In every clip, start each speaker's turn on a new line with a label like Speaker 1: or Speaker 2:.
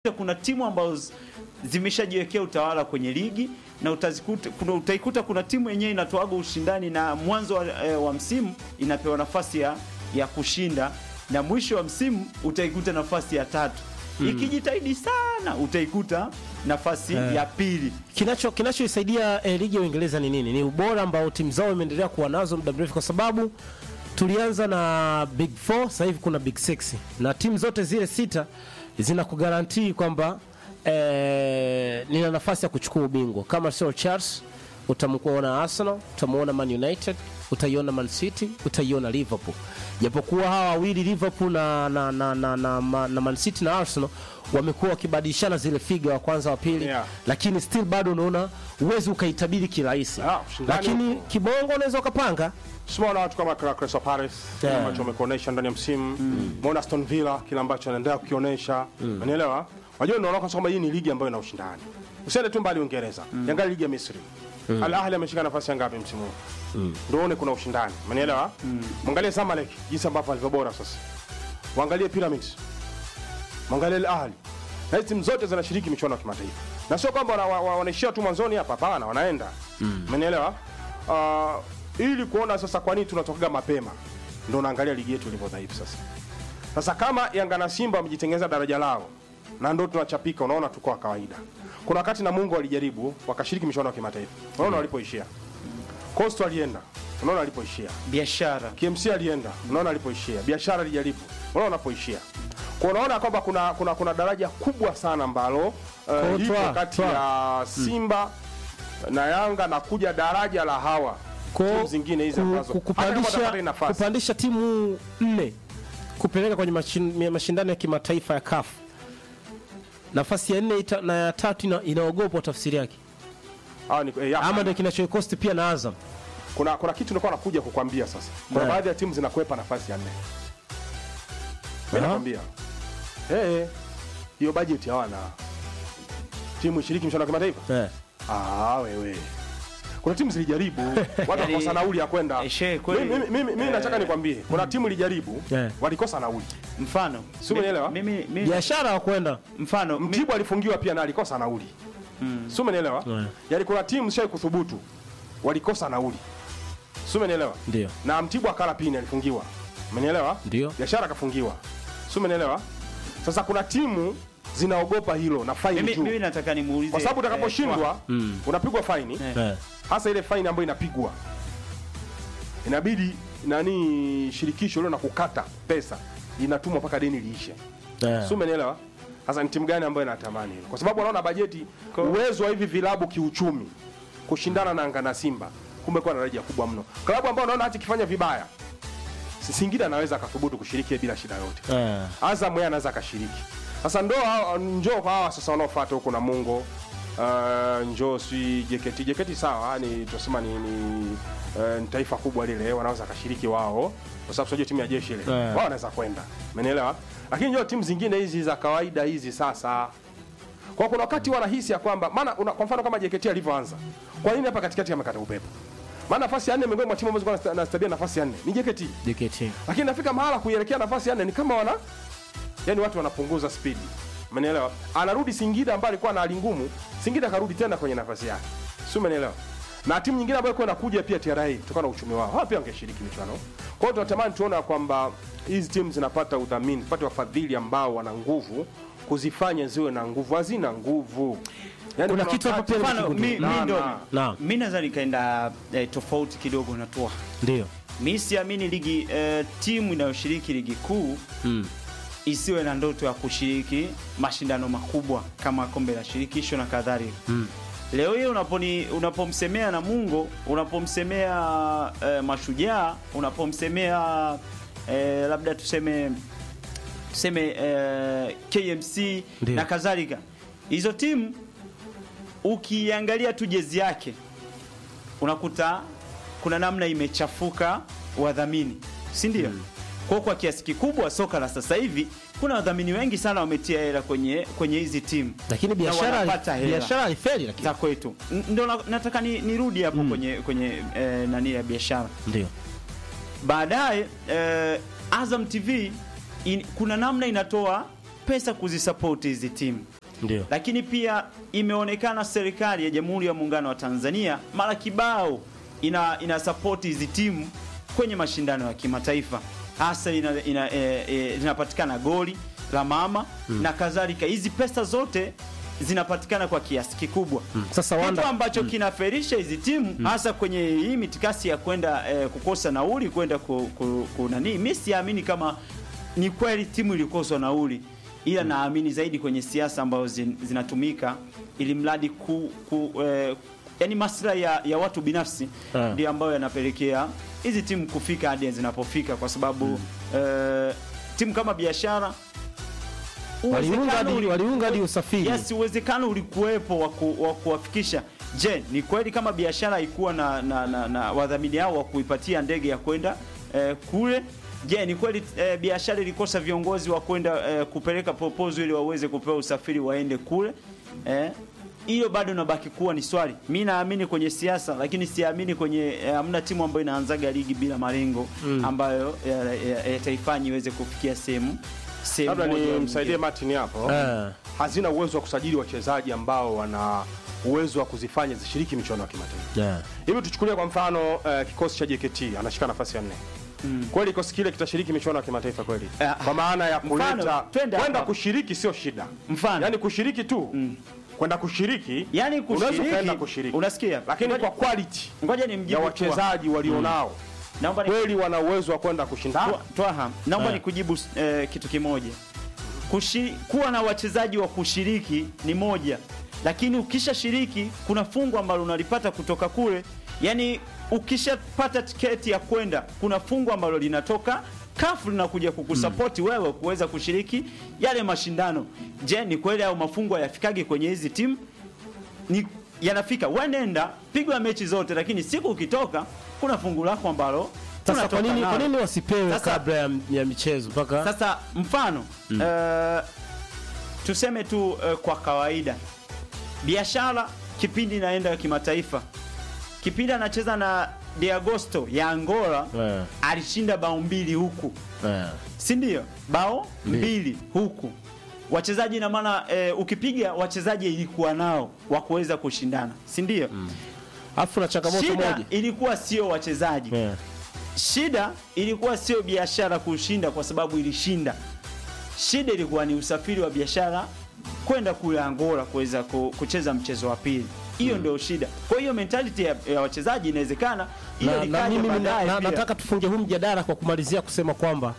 Speaker 1: kuna timu ambazo zimeshajiwekea utawala kwenye ligi na utazikuta, kuna, utaikuta kuna timu yenyewe inatoaga ushindani na mwanzo wa, e, wa msimu inapewa nafasi ya, ya kushinda na mwisho wa msimu utaikuta nafasi ya tatu mm. Ikijitahidi sana utaikuta nafasi
Speaker 2: Eh.
Speaker 1: ya pili.
Speaker 2: Kinacho kinachoisaidia eh, ligi ya Uingereza ni nini? Ni ubora ambao timu zao imeendelea kuwa nazo muda mrefu, kwa sababu tulianza na big four, sasa hivi kuna big six, na timu zote zile sita zinakugarantii kwamba eh, nina nafasi ya kuchukua ubingwa. Kama sio Charles, utamuona Arsenal, utamuona Man United, utaiona Man City, utaiona Liverpool. Japokuwa hawa wawili Liverpool na, na, na, na, na, na, na Man City na Arsenal wamekuwa wakibadilishana zile figa wa kwanza wa pili
Speaker 3: Yeah.
Speaker 2: lakini still bado unaona uwezi ukaitabiri kirahisi
Speaker 3: Ah, ushindani
Speaker 2: lakini
Speaker 3: upo.
Speaker 2: kibongo unaweza ukapanga
Speaker 3: Tumeona watu kama kina Crystal Palace kile
Speaker 2: Yeah.
Speaker 3: ambacho wamekuonesha ndani ya msimu. Umeona Aston Villa kile ambacho anaendelea kukionyesha. Unanielewa? Unajua unaona kwamba hii ni ligi ambayo ina ushindani. Usiende tu mbali Uingereza. Angalia ligi ya Misri. Al Ahly ameshika nafasi ya ngapi msimu huu? Ndio uone kuna ushindani. Unanielewa? Mwangalie Zamalek jinsi ambavyo alivyo bora sasa. Waangalie Pyramids. Mwangalie Al Ahly. Na hizi timu zote zinashiriki michuano ya kimataifa. Na sio kwamba wana- wa- wanaishia tu mwanzoni hapa, hapana, wanaenda. Umenielewa? Ah, ili kuona sasa kwa nini tunatokaga mapema. Ndio naangalia ligi yetu ilivyo dhaifu sasa. Sasa kama Yanga na Simba wamejitengeneza daraja lao na ndio tunachapika, unaona tuko wa kawaida. Kuna wakati na Mungu walijaribu wakashiriki michuano ya kimataifa. Unaona walipoishia. Coastal alienda. Unaona walipoishia.
Speaker 1: Biashara
Speaker 3: KMC alienda, unaona alipoishia. Biashara alijaribu, unaona anapoishia. Kwa unaona kwamba kuna, kuna kuna daraja kubwa sana ambalo uh,
Speaker 2: Kwa
Speaker 3: lipo
Speaker 2: twa-
Speaker 3: kati
Speaker 2: twa.
Speaker 3: ya Simba na Yanga na kuja daraja la hawa
Speaker 2: Ko-
Speaker 3: timu zingine hizi
Speaker 2: ku-
Speaker 3: ambazo
Speaker 2: ku-
Speaker 3: hata kama
Speaker 2: kupandisha,
Speaker 3: watapata hii nafasi
Speaker 2: kupandisha timu nne kupeleka kwenye mashin- mashindano ya kimataifa ya CAF nafasi ya nne ita, na ya tatu ina, inaogopwa tafsiri yake
Speaker 3: Hawa ni, eh, ya,
Speaker 2: ama ndio kinachoikosti pia na Azam
Speaker 3: kuna kuna kitu nilikuwa nakuja kukwambia sasa. Kuna
Speaker 2: Yeah.
Speaker 3: baadhi ya timu zinakwepa nafasi ya nne. Mimi
Speaker 2: Aha.
Speaker 3: nakwambia. Eh, eh, hiyo budget hawana. Timu ishiriki mshindano wa kimataifa?
Speaker 2: eh.
Speaker 3: Ah, wewe. Kuna timu zilijaribu, watu wakakosa nauli ya kwenda.
Speaker 1: Eh, she, kweli.
Speaker 3: Mimi mimi mimi nataka nikwambie, kuna timu ilijaribu,
Speaker 2: Eh.
Speaker 3: walikosa nauli.
Speaker 1: mfano
Speaker 3: Si umenielewa?
Speaker 1: mimi, mimi,
Speaker 2: biashara wa kwenda
Speaker 1: mfano mi-
Speaker 3: Mtibwa alifungiwa pia na alikosa nauli. Si umenielewa?
Speaker 2: Yeah.
Speaker 3: Yaani kuna timu zishai kuthubutu, walikosa nauli. Si umenielewa?
Speaker 2: ndio
Speaker 3: Na Mtibwa akala pini alifungiwa. Umenielewa?
Speaker 2: Ndio.
Speaker 3: Biashara akafungiwa. Si umenielewa? Sasa kuna timu zinaogopa hilo na faini
Speaker 1: mimi,
Speaker 3: juu.
Speaker 1: mimi nataka nimuulize
Speaker 3: Kwa sababu
Speaker 1: eh,
Speaker 3: utakaposhindwa unapigwa faini.
Speaker 1: Eh.
Speaker 2: eh.
Speaker 3: hasa ile faini ambayo inapigwa inabidi nani shirikisho lilo na kukata pesa inatumwa mpaka deni liishe
Speaker 2: Eh.
Speaker 3: si umenielewa sasa ni timu gani ambayo inatamani hilo kwa sababu wanaona bajeti uwezo wa hivi vilabu kiuchumi kushindana na Yanga na Simba kumbe kwa daraja kubwa mno klabu ambayo unaona hata ikifanya vibaya Si- Singida anaweza akathubutu kushiriki bila shida yote
Speaker 2: Eh.
Speaker 3: Azam yeye anaweza akashiriki. Sasa ndo hao- njoo kwa hawa sasa wanaofuata huko na Mungo uh, njoo si JKT JKT sawa ni tunasema ni, ni, uh, ni taifa kubwa lile wanaweza akashiriki wao kwa sababu sio timu ya jeshi ile.
Speaker 2: Eh.
Speaker 3: Wao wanaweza kwenda. Umeelewa? Lakini njoo timu zingine hizi za kawaida hizi sasa kwa kuna wakati wanahisi ya kwamba maana una- kwa mfano kama JKT alivyoanza. Kwa nini hapa katikati amekata upepo? Maana nafasi ya nne miongoni mwa timu ambazo zilikuwa zinastabia nafasi ya nne ni JKT
Speaker 2: JKT
Speaker 3: lakini nafika mahala kuielekea nafasi ya nne ni kama wana yani watu wanapunguza spidi umenielewa anarudi Singida ambaye alikuwa na hali ngumu Singida akarudi tena kwenye nafasi yake si umenielewa na timu nyingine ambayo ilikuwa inakuja pia TRA kutokana na uchumi wao hao pia wangeshiriki michuano kwa hiyo tunatamani tuona kwamba hizi timu zinapata udhamini zipate wafadhili ambao wana nguvu kuzifanya ziwe na nguvu hazina nguvu yani
Speaker 2: Kuna kitu hapo
Speaker 3: wakati-
Speaker 2: pia
Speaker 1: mfano mi, mi
Speaker 3: Na,
Speaker 1: ndo
Speaker 3: na.
Speaker 2: Naam.
Speaker 1: mi naweza nikaenda eh, tofauti kidogo na toa
Speaker 2: ndio
Speaker 1: mi siamini ligi eh, timu inayoshiriki ligi kuu
Speaker 2: mm.
Speaker 1: isiwe na ndoto ya kushiriki mashindano makubwa kama kombe la shirikisho na kadhalika
Speaker 2: Mm.
Speaker 1: leo hii unaponi unapomsemea Namungo unapomsemea eh, Mashujaa unapomsemea eh, labda tuseme tuseme eh, KMC
Speaker 2: Ndio.
Speaker 1: na kadhalika hizo timu ukiangalia tu jezi yake unakuta kuna namna imechafuka wadhamini si ndio mm. kwa kwa kiasi kikubwa soka la sasa hivi kuna wadhamini wengi sana wametia hela kwenye kwenye hizi timu
Speaker 2: lakini
Speaker 1: Na
Speaker 2: biashara
Speaker 1: wanapata hela
Speaker 2: biashara alifeli lakini
Speaker 1: za kwetu N- ndo na- nataka ni- nirudi hapo kwenye kwenye eh, nani ya biashara
Speaker 2: ndio
Speaker 1: baadaye eh, Azam TV in, kuna namna inatoa pesa kuzisapoti hizi timu
Speaker 2: ndio
Speaker 1: lakini pia imeonekana serikali ya Jamhuri ya Muungano wa Tanzania mara kibao ina, ina support hizi timu kwenye mashindano ya kimataifa hasa ina, ina, e, e, linapatikana goli la mama na kadhalika. Hizi pesa zote zinapatikana kwa kiasi kikubwa
Speaker 2: Sasa
Speaker 1: kitu
Speaker 2: Wanda,
Speaker 1: ambacho kinaferisha hizi timu hasa kwenye hii mitikasi ya kwenda eh, kukosa nauli kwenda ku, ku, ku nani. Mimi siamini kama ni kweli timu ilikoswa nauli, ila naamini zaidi kwenye siasa ambazo zin, zinatumika ili mradi ku, ku eh, yani maslahi ya, ya watu binafsi
Speaker 2: Ah.
Speaker 1: ndio ambayo yanapelekea hizi timu kufika hadi zinapofika, kwa sababu eh, timu kama biashara
Speaker 2: waliunga hadi
Speaker 1: uwezekano
Speaker 2: waliunga hadi usafiri
Speaker 1: Yes, uwezekano ulikuwepo wa ku- wa kuwafikisha. Je, ni kweli kama biashara haikuwa na, na, na, na wadhamini hao wa kuipatia ndege ya kwenda eh, kule? Je, ni kweli eh, biashara ilikosa viongozi wa kwenda eh, kupeleka proposal ili waweze kupewa usafiri waende kule? Eh, hiyo bado nabaki kuwa ni swali. Mi naamini kwenye siasa, lakini siamini kwenye eh, hamna timu ambayo inaanzaga ligi bila malengo ambayo yataifanya ya, yataifanya iweze kufikia sehemu sehemu
Speaker 3: labda
Speaker 1: moja au
Speaker 3: nimsaidie
Speaker 1: nyingine.
Speaker 3: Martin hapo
Speaker 2: Eh.
Speaker 3: hazina uwezo wa kusajili wachezaji ambao wana uwezo wa kuzifanya zishiriki michuano ya kimataifa
Speaker 2: Yeah.
Speaker 3: hivi tuchukulie kwa mfano eh, kikosi cha JKT anashika nafasi ya nne kweli kikosi kile kitashiriki michuano ya kimataifa kweli
Speaker 1: Eh,
Speaker 3: kwa maana ya
Speaker 1: mfano,
Speaker 3: kuleta
Speaker 1: twende
Speaker 3: kwenda
Speaker 1: hapa.
Speaker 3: kushiriki sio shida
Speaker 1: Mfano.
Speaker 3: yani kushiriki tu kwenda kushiriki
Speaker 1: Yaani
Speaker 3: unaweza
Speaker 1: kushiriki,
Speaker 3: ukaenda kushiriki
Speaker 1: unasikia?
Speaker 3: lakini
Speaker 1: Ngoja-
Speaker 3: kwa quality
Speaker 1: Ngoja
Speaker 3: ya
Speaker 1: nimjibu
Speaker 3: wachezaji walionao
Speaker 1: Naomba ni
Speaker 3: kweli wana uwezo wa kwenda kushindana
Speaker 1: Twa- Twaha, naomba
Speaker 2: Eh.
Speaker 1: nikujibu eh, kitu kimoja. Kushi, kuwa na wachezaji wa kushiriki ni moja, lakini ukishashiriki kuna fungu ambalo unalipata kutoka kule. Yaani ukishapata tiketi ya kwenda, kuna fungu ambalo linatoka kafu linakuja kukusapoti wewe kuweza kushiriki yale mashindano. Je, ni kweli au mafungu hayafikagi kwenye hizi timu? ni yanafika wenenda pigwa mechi zote, lakini siku ukitoka kuna fungu lako ambalo
Speaker 2: Sasa
Speaker 1: unatoka
Speaker 2: kwa nini
Speaker 1: nalo.
Speaker 2: kwa nini wasipewe
Speaker 1: Sasa-
Speaker 2: kabla ya, ya michezo mpaka
Speaker 1: Sasa mfano eh, tuseme tu eh, kwa kawaida biashara kipindi inaenda kimataifa, kipindi anacheza na De Agosto ya Angola
Speaker 2: Eh.
Speaker 1: alishinda bao mbili huku
Speaker 2: Eh.
Speaker 1: si ndio? Bao mbili huku wachezaji, na maana eh, ukipiga wachezaji ilikuwa nao wa kuweza kushindana, si ndio?
Speaker 2: Alafu na changamoto
Speaker 1: Shida
Speaker 2: moja
Speaker 1: ilikuwa sio wachezaji
Speaker 2: Eh.
Speaker 1: shida ilikuwa sio biashara kushinda kwa sababu ilishinda. Shida ilikuwa ni usafiri wa biashara kwenda kule Angola kuweza ku- kucheza mchezo wa pili. Hiyo ndio shida. Kwa hiyo mentality ya, ya wachezaji inawezekana hiyo
Speaker 2: na, na
Speaker 1: likaja
Speaker 2: mimi na,
Speaker 1: baadaye
Speaker 2: na,
Speaker 1: pia.
Speaker 2: nataka tufunge huu mjadala kwa kumalizia kusema kwamba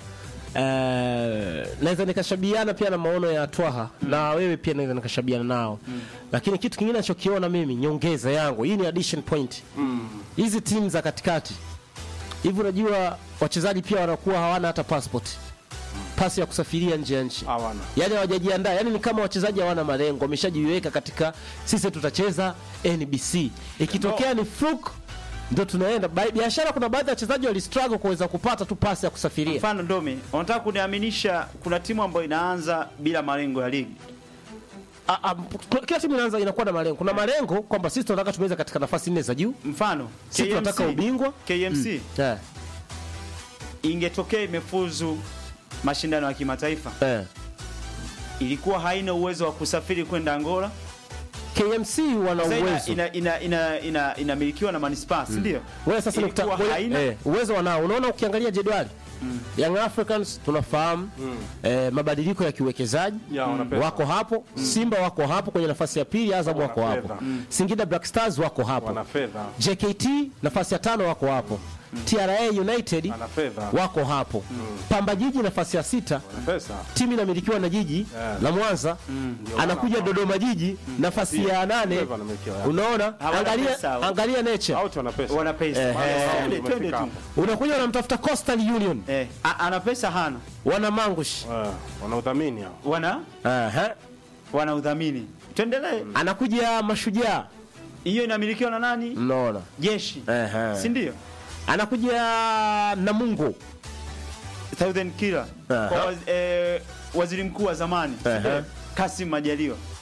Speaker 2: eh, naweza nikashabiana pia na maono ya Twaha na wewe pia naweza nikashabiana nao lakini kitu kingine nachokiona mimi nyongeza yangu hii ni addition point hizi timu za katikati hivi unajua wachezaji pia wanakuwa hawana hata passport pasi ya kusafiria nje ya nchi
Speaker 3: hawana
Speaker 2: yani hawajajiandaa yani ni kama wachezaji hawana malengo wameshajiweka katika sisi tutacheza NBC ikitokea ni fluke ndo tunaenda Ba- biashara kuna baadhi ya wachezaji walistruggle kuweza kupata tu pasi ya kusafiria
Speaker 1: Mfano Ndomi, unataka kuniaminisha kuna timu ambayo inaanza bila malengo ya ligi.
Speaker 2: A- a- kuna- kila timu inaanza inakuwa na malengo kuna malengo kwamba sisi tunataka tumeweza katika nafasi nne za juu
Speaker 1: Mfano
Speaker 2: sisi tunataka ubingwa
Speaker 1: KMC
Speaker 2: eh,
Speaker 1: ingetokea imefuzu mashindano ya kimataifa,
Speaker 2: eh.
Speaker 1: ilikuwa haina uwezo wa kusafiri kwenda Angola.
Speaker 2: KMC wana
Speaker 1: Sasa ina-
Speaker 2: uwezo
Speaker 1: ina- ina- ina- ina- inamilikiwa na manispaa, si ndio?
Speaker 2: wewe sasa
Speaker 1: Ilikuwa
Speaker 2: nikuta- ngoja-
Speaker 1: haina-
Speaker 2: eh, uwezo wanao unaona ukiangalia jedwali Young Africans tunafahamu eh, mabadiliko ya kiuwekezaji
Speaker 3: Ya, wana pesa.
Speaker 2: wako hapo Simba wako hapo kwenye nafasi ya pili Azam
Speaker 3: Wana
Speaker 2: wako hapo
Speaker 3: fedha.
Speaker 2: Singida Black Stars wako hapo
Speaker 3: wana fedha
Speaker 2: JKT nafasi ya tano wako hapo TRA United
Speaker 3: wana fedha
Speaker 2: wako hapo Pamba Jiji nafasi ya sita
Speaker 3: wana pesa
Speaker 2: timu inamilikiwa na jiji
Speaker 3: Yeah.
Speaker 2: la Mwanza anakuja Dodoma Jiji nafasi ya nane
Speaker 3: Fedha wanamilikiwa.
Speaker 2: unaona
Speaker 1: Hawana
Speaker 2: angalia
Speaker 1: pesa hao.
Speaker 2: angalia nature
Speaker 3: Out wana pesa
Speaker 1: Wana pesa.
Speaker 2: Eh, eh.
Speaker 1: Twende, twende
Speaker 3: Tumefika
Speaker 1: tu.
Speaker 3: hapo.
Speaker 2: unakuja unamtafuta Coastal Union
Speaker 1: Eh, a- ana pesa hana,
Speaker 2: wana mangush
Speaker 3: Eh, wana udhamini hao
Speaker 1: wana
Speaker 2: Aha.
Speaker 1: wana udhamini. Tuendelee.
Speaker 2: anakuja mashujaa
Speaker 1: Hiyo inamilikiwa na nani?
Speaker 2: mnaona
Speaker 1: Jeshi,
Speaker 2: Ehe.
Speaker 1: si ndio?
Speaker 2: anakuja namungo
Speaker 1: Southern Killer
Speaker 2: Aha.
Speaker 1: kwa waz, eh, waziri mkuu wa zamani si
Speaker 2: Aha.
Speaker 1: ndio? Kassim Majaliwa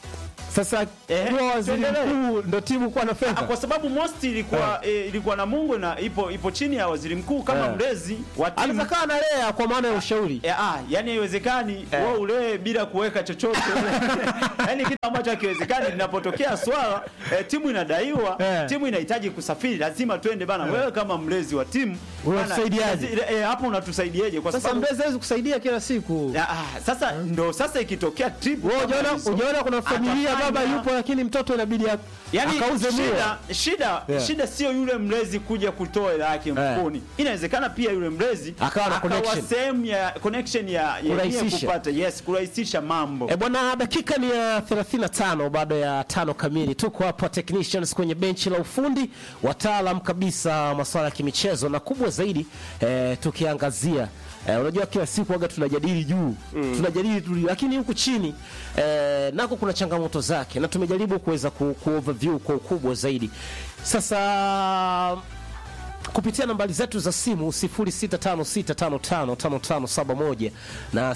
Speaker 2: Sasa
Speaker 1: Eh,
Speaker 2: kuwa waziri
Speaker 1: tuendelee.
Speaker 2: mkuu ndo timu kuwa na
Speaker 1: Ah,
Speaker 2: fedha.
Speaker 1: kwa sababu most ilikuwa eh, ilikuwa na Mungu na ipo ipo chini ya waziri mkuu kama
Speaker 2: Eh.
Speaker 1: mlezi wa timu.
Speaker 2: Anaweza kaa analea kwa maana ya ushauri.
Speaker 1: Eh, ah, yani haiwezekani
Speaker 2: Eh.
Speaker 1: wewe ulee bila kuweka chochote. yani kitu ambacho hakiwezekani linapotokea swala eh, timu inadaiwa,
Speaker 2: Eh.
Speaker 1: timu inahitaji kusafiri, lazima twende bana. Wewe kama mlezi wa timu bana,
Speaker 2: Unatusaidiaje?
Speaker 1: lazi- eh, hapo unatusaidiaje kwa
Speaker 2: Sasa
Speaker 1: sababu
Speaker 2: mbezi hawezi kusaidia kila siku.
Speaker 1: Ah, ah, sasa ndo sasa ikitokea trip
Speaker 2: Wewe
Speaker 1: kama
Speaker 2: unaona
Speaker 1: hizo,
Speaker 2: unaona kuna familia
Speaker 1: atafanya-
Speaker 2: baba yupo lakini mtoto inabidi ak-
Speaker 1: Yani
Speaker 2: akauze mia.
Speaker 1: shida shida
Speaker 2: Yeah.
Speaker 1: shida sio yule mlezi kuja kutoa hela yake mfukoni. Inawezekana pia yule mlezi
Speaker 2: Akawa na connection.
Speaker 1: sehemu ya connection ya ya yeye
Speaker 2: Kurahisisha.
Speaker 1: kupata yes, kurahisisha mambo.
Speaker 2: E bwana, dakika ni ya 35 baada ya tano kamili. Tuko hapa technicians kwenye benchi la ufundi, wataalam kabisa masuala ya kimichezo na kubwa zaidi eh, tukiangazia eh, unajua kila siku waga tunajadili juu tunajadili tu, lakini huku chini eh, nako kuna changamoto zake, na tumejaribu kuweza ku, ku overview kwa ukubwa zaidi. Sasa kupitia nambari zetu za simu 0656555571 na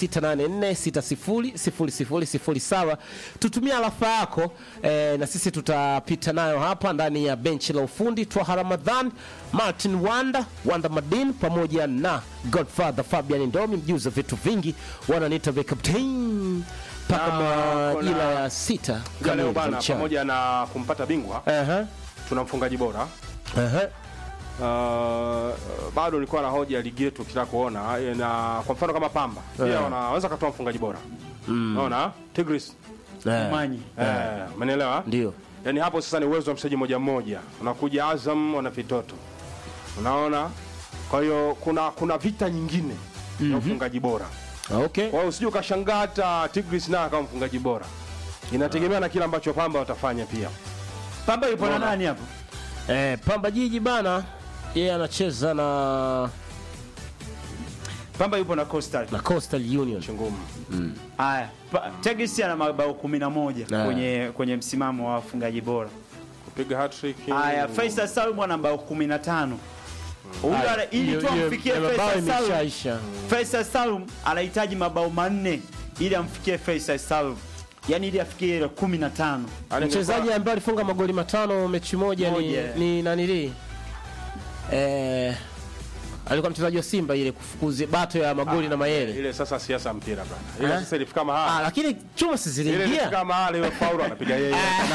Speaker 2: 0684600007 tutumia alafa yako eh, na sisi tutapita nayo hapa ndani ya benchi la ufundi twaha ramadhan martin wanda wanda madin pamoja na godfather fabian ndomi mjuzi wa vitu vingi wananiita the captain mpaka
Speaker 3: Na
Speaker 2: majira
Speaker 3: kuna-
Speaker 2: ya sita
Speaker 3: Ja,
Speaker 2: kamili
Speaker 3: leo
Speaker 2: za
Speaker 3: bana,
Speaker 2: mchana.
Speaker 3: pamoja na kumpata bingwa
Speaker 2: Aha,
Speaker 3: tuna mfungaji bora
Speaker 2: aha.
Speaker 3: Uh, bado nilikuwa na hoja ya ligi yetu kitaka kuona eh, na kwa mfano kama Pamba pia
Speaker 2: Eh.
Speaker 3: wanaweza katoa mfungaji bora unaona Tigris
Speaker 2: Eh,
Speaker 1: Manyi.
Speaker 3: eh, umenielewa
Speaker 2: ndio
Speaker 3: yani hapo sasa ni uwezo wa mchezaji moja mmoja unakuja Azam wana vitoto unaona kwa hiyo kuna kuna vita nyingine ya ufungaji bora
Speaker 2: okay
Speaker 3: kwa hiyo usije ukashangaa hata Tigris naye kama mfungaji bora inategemea na kile ambacho Pamba watafanya pia
Speaker 1: Pamba yupo na
Speaker 3: Unaona?
Speaker 1: nani hapo?
Speaker 2: Eh, Pamba Jiji bana yeye anacheza na
Speaker 1: Pamba yupo na Coastal.
Speaker 2: na Coastal Union.
Speaker 3: ngumu
Speaker 1: Haya, Pa- Tegesi ana mabao 11
Speaker 2: Ah.
Speaker 1: kwenye kwenye msimamo wa wafungaji bora.
Speaker 3: kupiga hat-trick
Speaker 1: Haya, Faisal Salum ana mabao 15. Huyu
Speaker 2: Haya,
Speaker 1: ana- ili
Speaker 2: hiyo-
Speaker 1: tu
Speaker 2: hiyo-
Speaker 1: amfikie
Speaker 2: hiyo mabao
Speaker 1: Faisal Salum.
Speaker 2: imeshaisha.
Speaker 1: Faisal Salum anahitaji mabao manne ili amfikie Faisal Salum. Yaani ili afikie ile 15.
Speaker 3: Yaani
Speaker 2: Mchezaji ambaye alifunga magoli matano mechi moja ni,
Speaker 1: Moja.
Speaker 2: ni nanili eh, alikuwa mchezaji wa Simba ile kufukuzi bato ya magoli na mayele
Speaker 3: ile sasa siasa mpira bana ile
Speaker 2: Eh?
Speaker 3: sasa ilifika
Speaker 2: ah,
Speaker 3: mahali
Speaker 2: lakini chuma si
Speaker 3: ile ilifika
Speaker 2: ziliingia
Speaker 3: mahali ile faulu anapiga yeye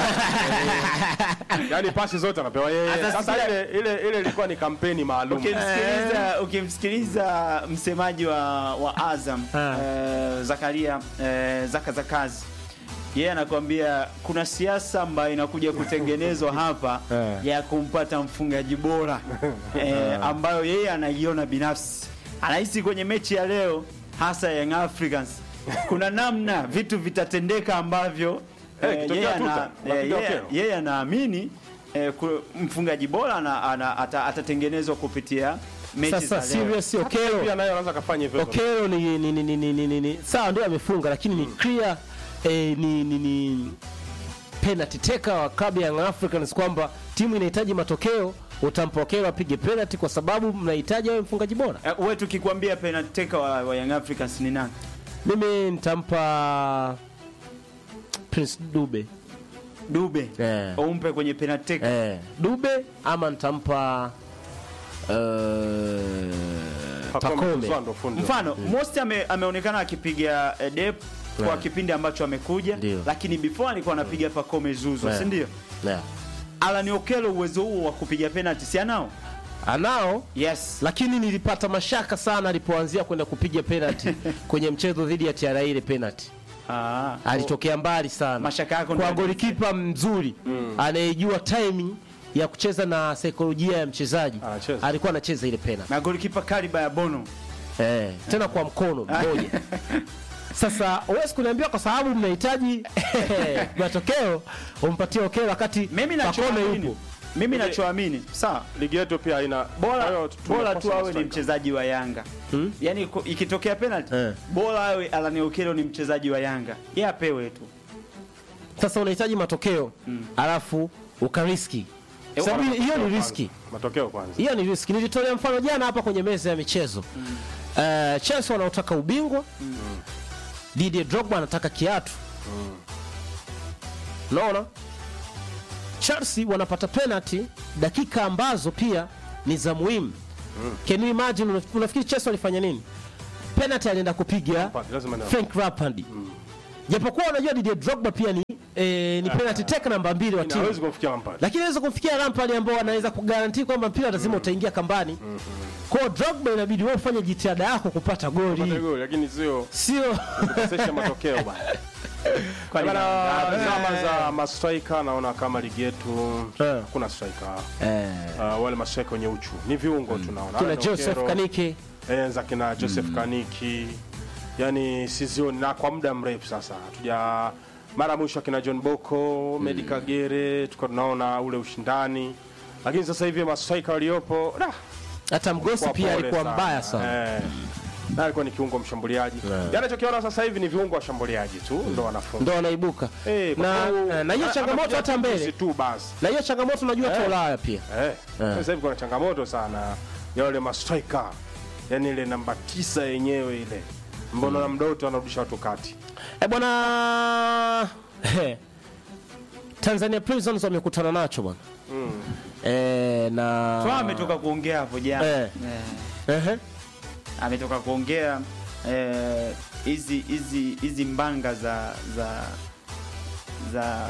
Speaker 3: yaani pasi zote anapewa yeye
Speaker 1: Sasa
Speaker 3: sasa
Speaker 1: sikia-
Speaker 3: ile ile ile ilikuwa ni kampeni maalum
Speaker 1: Ukimsikiliza ukimsikiliza msemaji wa, wa Azam
Speaker 2: Ah.
Speaker 1: eh, Zakaria eh, Zaka Zakazi yeye anakuambia kuna siasa ambayo inakuja kutengenezwa hapa
Speaker 2: Eh.
Speaker 1: ya kumpata mfungaji bora eh, ambayo yeye anaiona binafsi. Anahisi kwenye mechi ya leo hasa Young Africans kuna namna vitu vitatendeka ambavyo
Speaker 3: Eh,
Speaker 1: eh,
Speaker 3: kitokea
Speaker 1: yeye
Speaker 3: tuta,
Speaker 1: ana-
Speaker 3: napiga
Speaker 1: eh, yeye-
Speaker 3: okero.
Speaker 1: yeye anaamini eh, ku- mfungaji bora ana, ana, ata, atatengenezwa kupitia mechi
Speaker 2: sasa
Speaker 1: za leo.
Speaker 2: serious
Speaker 3: pia
Speaker 2: Okelo
Speaker 3: naye anaweza kafanya hivyo hivyo.
Speaker 2: Okelo ni, ni, ni, ni, ni, ni, ni, ni sawa ndio amefunga lakini ni clear eh, ni, ni, ni penalty taker wa klabu ya Young Africans kwamba timu inahitaji matokeo utampa Okelo apige penalty kwa sababu mnahitaji awe mfungaji bora
Speaker 1: Eh, wewe tukikwambia penalty taker wa, wa Young Africans ni nani?
Speaker 2: mimi nitampa Prince Dube
Speaker 1: Dube.
Speaker 2: Eh.
Speaker 1: Umpe kwenye penalty taker.
Speaker 2: eh, Dube ama nitampa uh,
Speaker 3: Pakome
Speaker 2: Pakome
Speaker 3: Kuzwa ndo fundi.
Speaker 1: Mfano, Most ame, ameonekana akipiga eh, dep kwa
Speaker 2: Yeah.
Speaker 1: kipindi ambacho amekuja,
Speaker 2: Ndio.
Speaker 1: lakini before alikuwa anapiga Pacome Zuzo,
Speaker 2: Yeah.
Speaker 1: si ndio?
Speaker 2: yeah.
Speaker 1: Alan Okello uwezo huo wa kupiga penalty si anao?
Speaker 2: anao
Speaker 1: Yes.
Speaker 2: lakini nilipata mashaka sana alipoanzia kwenda kupiga penalty kwenye mchezo dhidi ya TRA ile penalty
Speaker 1: Ah.
Speaker 2: alitokea mbali sana
Speaker 1: Mashaka yako
Speaker 2: kwa
Speaker 1: ndio-
Speaker 2: golikipa mzuri anayejua timing ya kucheza na saikolojia ya mchezaji
Speaker 3: Anacheza.
Speaker 2: alikuwa anacheza ile penalty
Speaker 1: Na golikipa kaliba ya Bono.
Speaker 2: eh, tena kwa mkono mmoja sasa huwezi kuniambia kwa sababu mnahitaji matokeo umpatie Okelo wakati
Speaker 1: Mimi
Speaker 2: Pacome
Speaker 1: nachoamini.
Speaker 2: yupo
Speaker 1: Mimi nachoamini. Sawa.
Speaker 3: ligi yetu pia haina kwa
Speaker 1: bora
Speaker 3: hiyo
Speaker 1: bora
Speaker 3: tumekosa
Speaker 1: tu awe ni
Speaker 3: mastrika.
Speaker 1: mchezaji wa Yanga
Speaker 2: Hmm?
Speaker 1: yaani ku- ikitokea penalty
Speaker 2: Eh.
Speaker 1: bora awe Alan Okello ni mchezaji wa Yanga yeye apewe tu
Speaker 2: sasa unahitaji matokeo alafu ukariski
Speaker 1: Eh,
Speaker 2: sababu
Speaker 3: Bora
Speaker 2: hiyo
Speaker 3: matokeo
Speaker 2: ni
Speaker 3: kwanza.
Speaker 2: riski
Speaker 3: matokeo kwanza
Speaker 2: hiyo ni riski nilitolea mfano jana hapa kwenye meza ya michezo uh, Chelsea wanaotaka ubingwa Didier Drogba anataka kiatu unaona Chelsea wanapata penalty dakika ambazo pia ni za muhimu can you imagine unaf- unafikiri Chelsea walifanya nini penalty alienda kupiga
Speaker 3: Lampard, lazima ni-
Speaker 2: Frank Lampard japokuwa unajua Didier Drogba pia ni eh, ni penalty take namba mbili wa timu
Speaker 3: hawezi kumfikia Lampard.
Speaker 2: lakini aweza kumfikia Lampard ambao anaweza kugaranti kwamba mpira lazima utaingia kambani. Kwa hiyo Drogba inabidi wewe ufanye jitihada yako kupata
Speaker 3: Pata
Speaker 2: goli,
Speaker 3: goli, lakini sio
Speaker 2: sio
Speaker 3: kukosesha matokeo bana.
Speaker 1: Kwani
Speaker 3: Bana,
Speaker 1: na-
Speaker 3: zama za mastrika naona kama ligi yetu
Speaker 2: Eh.
Speaker 3: hakuna striker.
Speaker 2: eh,
Speaker 3: Uh, wale mastrika wenye uchu ni viungo tunaona
Speaker 2: kina
Speaker 3: Alan
Speaker 2: Joseph
Speaker 3: Okero,
Speaker 2: Kanike
Speaker 3: eh, za kina Joseph Kaniki yani sizioni na kwa muda mrefu sasa hatuja mara mwisho akina John Boko Medi Kagere tulikuwa tunaona ule ushindani lakini sasa hivi mastrika waliopo da,
Speaker 2: hata Mgosi
Speaker 3: kwa
Speaker 2: pia
Speaker 3: pole
Speaker 2: alikuwa mbaya sana.
Speaker 3: Eh. Na alikuwa ni kiungo mshambuliaji. Yeah. Anachokiona sasa hivi ni viungo washambuliaji tu ndo wanafunga.
Speaker 2: Ndo wanaibuka
Speaker 3: Eh, kwa
Speaker 2: na,
Speaker 3: sababu-
Speaker 2: na, na hiyo
Speaker 3: ana-
Speaker 2: changamoto
Speaker 3: anapiga
Speaker 2: hata mbele,
Speaker 3: tusi tu basi.
Speaker 2: na hiyo changamoto unajua hata
Speaker 3: Eh.
Speaker 2: Ulaya pia
Speaker 3: Eh. Sasa hivi kuna changamoto sana ya wale mastriker. Yaani ile namba tisa yenyewe ile. Mbona na mdoto anarudisha watu kati.
Speaker 2: eh bwana eh, Tanzania Prisons wamekutana nacho bwana eh, na
Speaker 1: Twa ametoka kuongea hapo jana
Speaker 2: Eh.
Speaker 1: Eh,
Speaker 2: Ehe.
Speaker 1: ametoka kuongea eh, hizi hizi hizi mbanga za za za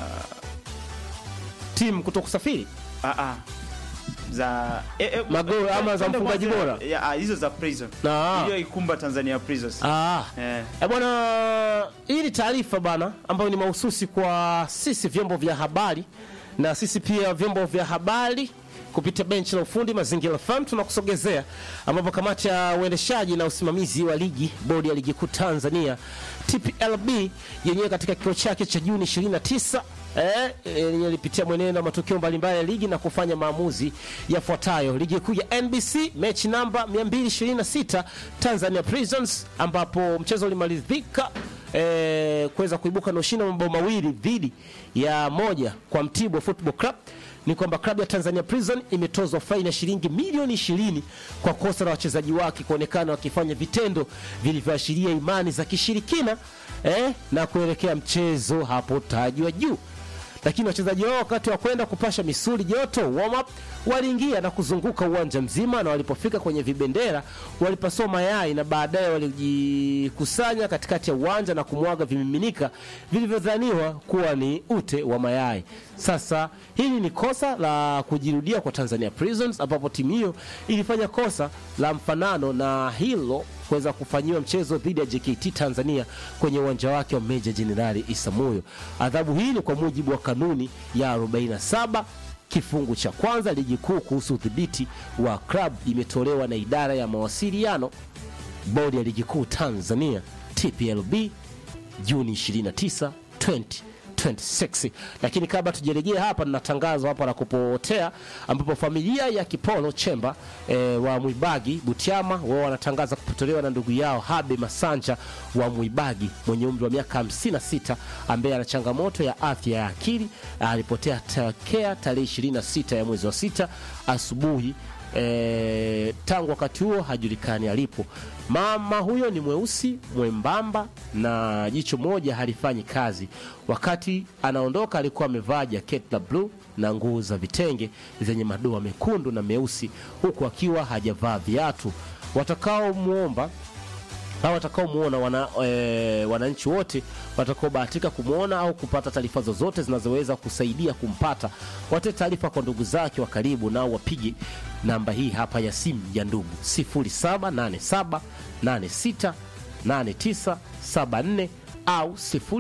Speaker 2: timu kuto kusafiri
Speaker 1: ah, ah, za eh, eh,
Speaker 2: Magoli
Speaker 1: eh,
Speaker 2: ama za
Speaker 1: twende
Speaker 2: mfungaji
Speaker 1: kwanza-
Speaker 2: bora?
Speaker 1: ya, ah, hizo za prison
Speaker 2: Na-
Speaker 1: iliyoikumba Tanzania Prisons
Speaker 2: ah.
Speaker 1: eh.
Speaker 2: E bwana, hii ni taarifa bana ambayo ni mahususi kwa sisi vyombo vya habari na sisi pia vyombo vya habari kupitia benchi la ufundi Mazingira FM tunakusogezea, ambapo kamati ya uendeshaji na usimamizi wa ligi bodi ya ligi kuu Tanzania TPLB yenyewe katika kikao chake cha Juni 29 eh, yenyewe ilipitia mwenendo wa matukio mbalimbali ya ligi na kufanya maamuzi yafuatayo. Ligi kuu ya NBC mechi namba 226 Tanzania Prisons, ambapo mchezo ulimalizika eh, kuweza kuibuka na ushindi wa mabao mawili dhidi ya moja kwa Mtibwa Football Club ni kwamba klabu ya Tanzania Prison imetozwa faini ya shilingi milioni 20 kwa kosa la wachezaji wake kuonekana wakifanya vitendo vilivyoashiria imani za kishirikina eh, na kuelekea mchezo hapo tajwa juu lakini wachezaji wao wakati wa kwenda kupasha misuli joto warm up waliingia na kuzunguka uwanja mzima, na walipofika kwenye vibendera walipasua mayai na baadaye walijikusanya katikati ya uwanja na kumwaga vimiminika vilivyodhaniwa kuwa ni ute wa mayai. Sasa hili ni kosa la kujirudia kwa Tanzania Prisons, ambapo timu hiyo ilifanya kosa la mfanano na hilo kuweza kufanyiwa mchezo dhidi ya JKT Tanzania kwenye uwanja wake wa Meja Jenerali Isamuyo. Adhabu hii ni kwa mujibu wa kanuni ya 47 kifungu cha kwanza ligi kuu kuhusu udhibiti wa klabu imetolewa na idara ya mawasiliano bodi ya ligi kuu Tanzania TPLB Juni 29 2026. Lakini kabla tujarejea hapa, nina tangazo hapa la kupotea, ambapo familia ya Kipolo Chemba e, wa Mwibagi Butiama wao wanatangaza kupotelewa na ndugu yao Habe Masanja wa Mwibagi mwenye umri wa miaka 56 ambaye ana changamoto ya afya ya akili. Alipotea tokea tarehe 26 ya mwezi wa sita asubuhi e, tangu wakati huo hajulikani alipo. Mama huyo ni mweusi mwembamba na jicho moja halifanyi kazi. Wakati anaondoka alikuwa amevaa jaketi la bluu na nguo za vitenge zenye madoa mekundu na meusi, huku akiwa hajavaa viatu. Watakaomwomba au watakaomwona wana, e, wananchi wote watakaobahatika kumwona au kupata taarifa zozote zinazoweza kusaidia kumpata, watoe taarifa kwa ndugu zake wa karibu, nao wapige namba hii hapa ya simu ya ndugu 0787868974 au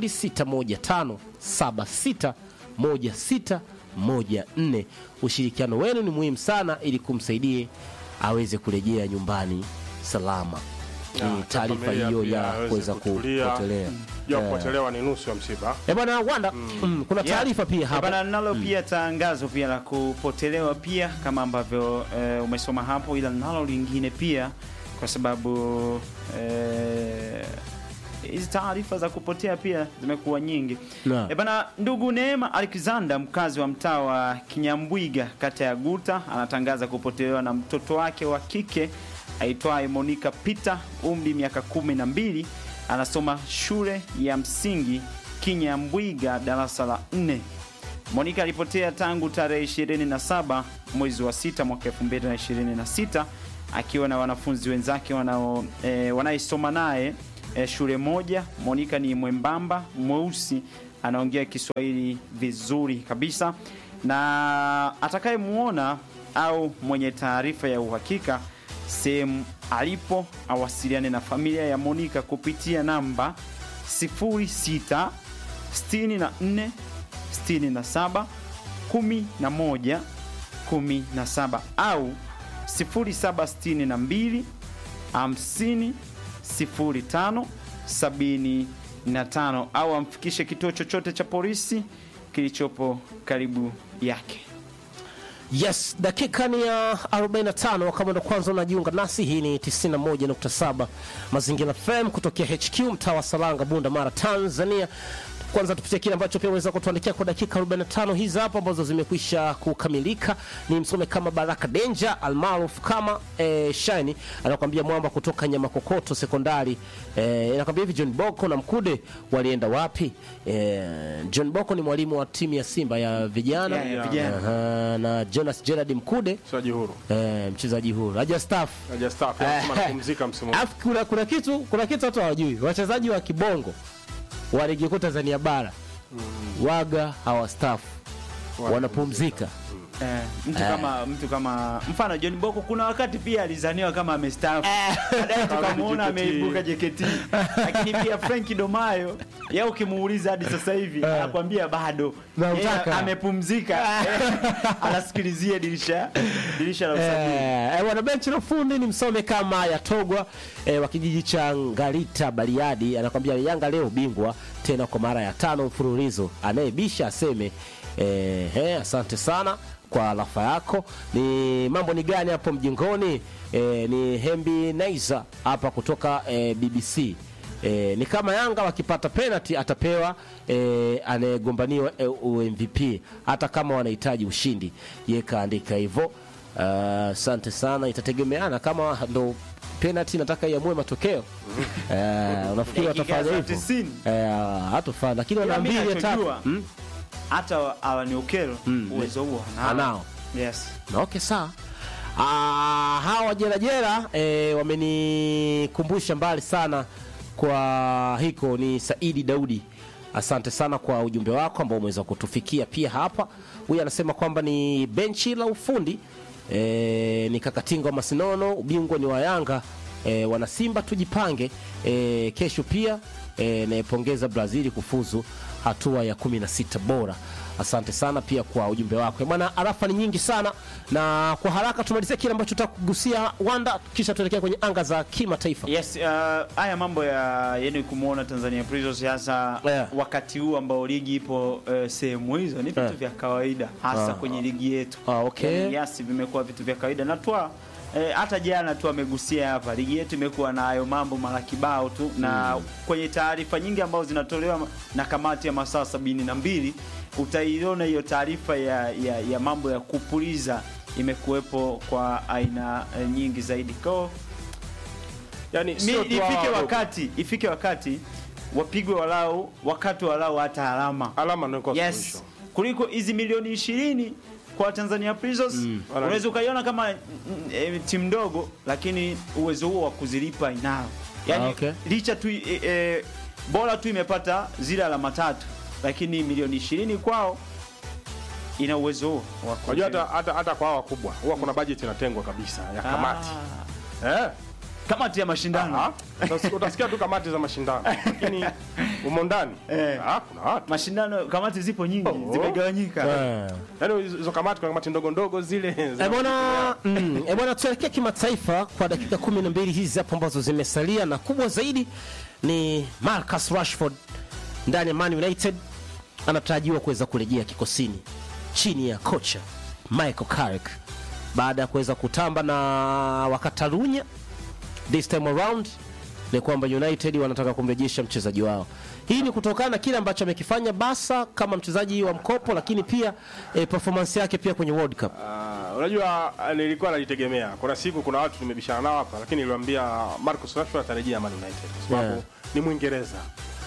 Speaker 2: 0615761614. Ushirikiano wenu ni muhimu sana ili kumsaidie aweze kurejea nyumbani salama. Ni taarifa
Speaker 3: familia
Speaker 2: hiyo
Speaker 3: pia
Speaker 2: ya
Speaker 3: aweze
Speaker 2: kuweza
Speaker 3: kutulia.
Speaker 2: kupotelea.
Speaker 3: Ya kupotelewa ni nusu ya msiba.
Speaker 2: Eh bwana Wanda, mm, kuna taarifa pia hapa.
Speaker 1: Bana nalo pia tangazo pia la kupotelewa pia kama ambavyo eh, umesoma hapo, ila nalo lingine pia kwa sababu eh, hizi taarifa za kupotea pia zimekuwa nyingi.
Speaker 2: Na.
Speaker 1: E bana, ndugu Neema Alexander mkazi wa mtaa wa Kinyambwiga kata ya Guta anatangaza kupotelewa na mtoto wake wa kike aitwaye Monica Peter, umri miaka kumi na mbili, anasoma shule ya msingi Kinyambwiga darasa la 4. Monica alipotea tangu tarehe 27 mwezi wa 6 mwaka 2026 akiwa na wanafunzi wenzake wanao e, wanaisoma naye e, shule moja. Monica ni mwembamba mweusi, anaongea Kiswahili vizuri kabisa, na atakayemuona au mwenye taarifa ya uhakika sehemu alipo awasiliane na familia ya Monica kupitia namba 06 64 67 11 17 au 0762 50 05 75 au amfikishe kituo chochote cha polisi kilichopo karibu yake.
Speaker 2: Yes, dakika ni ya 45. Kama ndo kwanza unajiunga nasi, hii ni 91.7 Mazingira FM kutokea HQ mtaa wa Salanga, Bunda Mara, Tanzania. Kwanza tupitie kile ambacho pia unaweza kutuandikia kwa dakika 45 hizi hapa ambazo zimekwisha kukamilika. Ni msome kama Baraka Denja almaarufu kama eh, Shine anakuambia mwamba kutoka Nyamakokoto sekondari. Eh, anakuambia hivi John Boko na Mkude walienda wapi? Eh, John Boko ni mwalimu wa timu ya Simba ya vijana
Speaker 1: Ya, ya vijana.
Speaker 2: Aha, na Jonas Gerard Mkude
Speaker 3: Mchezaji huru.
Speaker 2: eh, mchezaji huru haja staff.
Speaker 3: Haja staff anasema anapumzika msimu huu.
Speaker 2: Alafu kuna, kuna kitu kuna kitu watu hawajui, wachezaji wa kibongo wa ligi kuu Tanzania bara waga hawastaafu, wanapumzika.
Speaker 1: Eh, mtu kama mtu kama mfano John Boko kuna wakati pia alizaniwa kama amestaafu. Baadaye tukamuona
Speaker 3: JKT.
Speaker 1: ameibuka JKT. Lakini pia Frank Domayo yeye ukimuuliza hadi sasa hivi anakuambia bado
Speaker 2: Namtaka.
Speaker 1: Yeye amepumzika. Eh, Anasikilizia dirisha dirisha la usajili.
Speaker 2: Eh, eh, wana benchi la ufundi ni msome kama Yatogwa eh, wa kijiji cha Ngalita Bariadi, anakwambia Yanga leo bingwa tena kwa mara ya tano mfululizo, anayebisha aseme eh, eh, asante sana kwa rafa yako. Ni mambo ni gani hapo mjingoni? Eh, ni Hembi Naiza hapa kutoka eh, BBC. E, ni kama Yanga wakipata penalty atapewa e, anayegombaniwa e, MVP hata kama wanahitaji ushindi. Ye kaandika hivyo. Ah, Asante sana, itategemeana kama ndo penalty nataka iamue matokeo. Eh, unafikiri
Speaker 1: Dakika
Speaker 2: watafanya
Speaker 1: za
Speaker 2: hivyo?
Speaker 1: 90.
Speaker 2: Eh, hatofanya lakini wana
Speaker 1: Ila mimi
Speaker 2: mbili ya tatu.
Speaker 1: nachojua,
Speaker 2: Hmm?
Speaker 1: Hata Alan Okello
Speaker 2: Mm.
Speaker 1: uwezo huo
Speaker 2: Anao.
Speaker 1: Yes.
Speaker 2: Na Okay, sawa. Ah, hawa jerajera eh, wamenikumbusha mbali sana kwa hiko ni Saidi Daudi. Asante sana kwa ujumbe wako ambao umeweza kutufikia pia hapa. Huyu anasema kwamba ni benchi la ufundi eh, ni Kakatinga wa Masinono, ubingwa ni wa Yanga. Eh, wana Simba tujipange. Eh, kesho pia eh, naipongeza Brazil kufuzu hatua ya 16 bora. Asante sana pia kwa ujumbe wako Eh, bwana. Arafa ni nyingi sana, na kwa haraka tumalizie kile ambacho tutakugusia Wanda, kisha tuelekea kwenye anga za kimataifa.
Speaker 1: Yes, uh, haya mambo ya yani kumwona Tanzania Prisons hasa
Speaker 2: Yeah.
Speaker 1: wakati huu ambao ligi ipo uh, sehemu hizo ni vitu
Speaker 2: Yeah.
Speaker 1: vya kawaida hasa
Speaker 2: Ah.
Speaker 1: kwenye ligi yetu.
Speaker 2: Ah, okay.
Speaker 1: Yani, yes, vimekuwa vitu vya kawaida na twa eh, hata jana tu amegusia hapa, ligi yetu imekuwa na hayo mambo mara kibao tu na kwenye taarifa nyingi ambazo zinatolewa na kamati ya masaa sabini na mbili utaiona hiyo taarifa ya, ya, ya mambo ya kupuliza imekuwepo kwa aina eh, nyingi zaidi kwao
Speaker 3: Yaani
Speaker 1: Mi-
Speaker 3: sio tu hawa
Speaker 1: ifike
Speaker 3: wadogo.
Speaker 1: wakati ifike wakati wapigwe walau wakati walau hata alama
Speaker 3: alama ndio kwa
Speaker 1: yes
Speaker 3: suluhisho.
Speaker 1: kuliko hizi milioni ishirini kwa Tanzania Prisons unaweza ukaiona kama mm, e, timu ndogo lakini uwezo huo wa kuzilipa inao yani
Speaker 2: Ah, okay.
Speaker 1: licha tu e, e, bora tu imepata zile alama tatu lakini milioni ishirini kwao ina uwezo huo wa
Speaker 3: Unajua hata,
Speaker 1: kuzilipa.
Speaker 3: hata, hata kwa hawa wakubwa huwa kuna budget inatengwa kabisa ya kamati
Speaker 1: Ah,
Speaker 3: eh?
Speaker 1: kamati ya mashindano
Speaker 3: Aha. Utasikia- utasikia tu kamati za mashindano lakini umo ndani
Speaker 1: Eh.
Speaker 3: ah, kuna watu
Speaker 1: mashindano kamati zipo nyingi
Speaker 3: Oh.
Speaker 1: zimegawanyika
Speaker 2: Eh.
Speaker 3: yaani hizo kamati kuna kamati ndogo ndogo zile
Speaker 2: Eh, bwana mm, eh, bwana tuelekee kimataifa kwa dakika 12 hizi hapo ambazo zimesalia, na kubwa zaidi ni Marcus Rashford ndani ya Man United anatarajiwa kuweza kurejea kikosini chini ya kocha Michael Carrick baada ya kuweza kutamba na Wakatalunya this time around ni kwamba United wanataka kumrejesha mchezaji wao. Hii ni kutokana na kile ambacho amekifanya Barca kama mchezaji wa mkopo, lakini pia eh, performance yake pia kwenye World Cup.
Speaker 3: Ah, unajua ah, nilikuwa nalitegemea. Kuna siku kuna watu tumebishana nao hapa, lakini niliwaambia Marcus Rashford atarejea Man United kwa sababu
Speaker 2: Yeah.
Speaker 3: ni Mwingereza